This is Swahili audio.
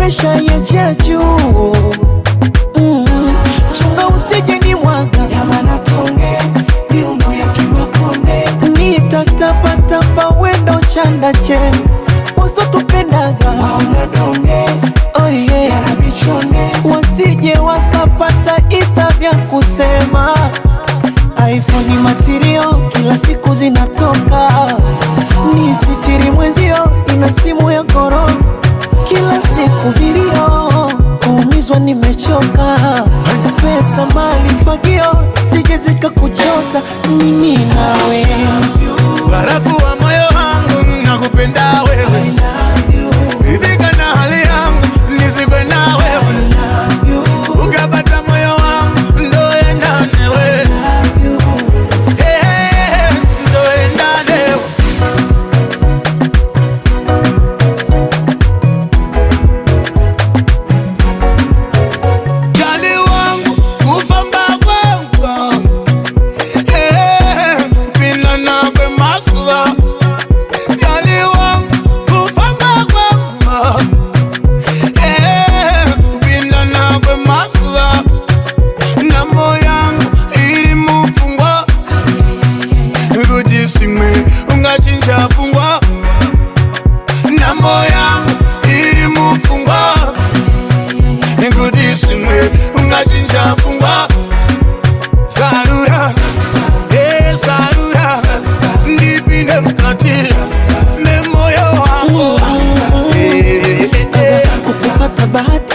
presha ya juu mm. chunga usije ni mwaga Nyama tonge, miundo ya kimakonde. nitatapatapa wendo chanda che wasotupendaga Maona donge, oh yeah. yarabichone. wasije wakapata isa vya kusema iphone matirio kila siku zinatoka ni sitiri mwenzio ina simu ya korona kila siku vilio kuumizwa nimechoka pesa mali fagio sije zikakuchota mimi nawe barafu wa moyo wangu nakupenda wewe ridhika na hali yangu nisikwe na wewe ukapata moyo wangu ndo endane we Eh, eh, ndo endane we. Jali wangu kufamba kwamba Eh, pina nakwe masuwa Jali wangu kufamba kwamba Eh, pina nakwe masuwa na moyangu iri mufungwa kuti simwe ungachinja fungwa na moyangu iri mufungwa kuti simwe ungachinja fungwa zarura eh, zarura ndipinde mukati memoyo wangu Eh, eh, eh. kukupata bahati